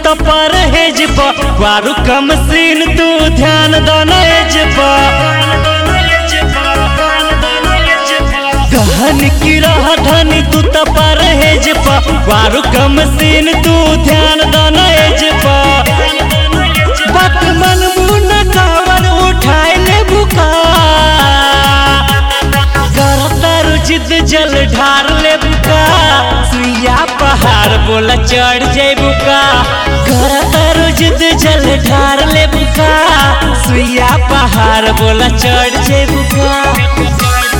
तो परहेज पा बारू कम सीन तू ध्यान दनेज पा गहन की रह धनी तू तो परहेज पा बारू कम सीन तू ध्यान दनेज पा बात मन मुन कावर उठाए ले बुका करतर जिद जल ढार ले बुका सुइया पहाड़ बोला चढ़ जाए बुका करतर जिद जल ढार ले बुका सुइया पहाड़ बोला चढ़ जाए बुका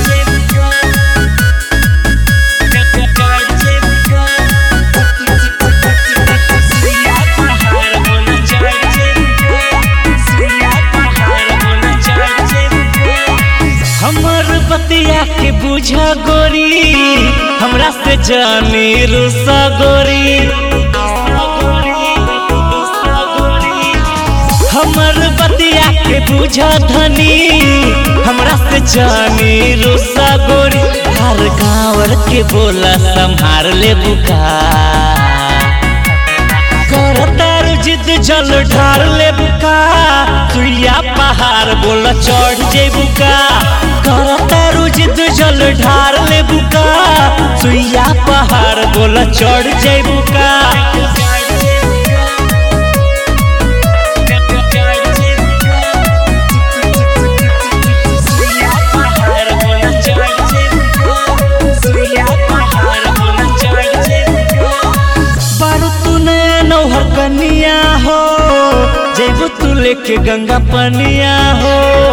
हमर बतिया के बुझा गोरी हमरा से जानी रुसा गोरी हमर बतिया के बुझा धनी हमरा से जानी रुसा गोरी हर गाँवर के बोला संभार ले बुका करतार जिद जल ढार ले बुका सुइया पहाड़ बोला चढ़ जे बुका करतार जिद जल ढार ले बुका सुइया पहाड़ बोला चढ़ जे बुका बारू तू नया नौहर कनिया हो जेबू तू लेके गंगा पनिया हो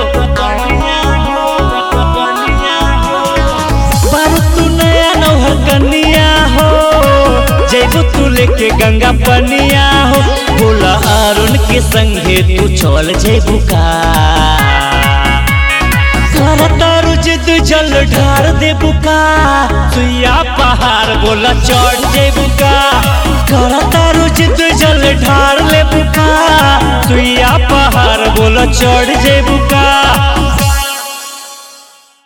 बारू तू नया नौहर कनिया हो जेबू तू लेके गंगा पनिया हो बोला अरुण के संगे तू चल जेबू का करतारू जिद जल ढार दे बुका सुइया पहाड़ बोला चढ़ जे बुका करतारू जिद जल ढार ले बुका सुइया पहाड़ बोला चढ़ जे बुका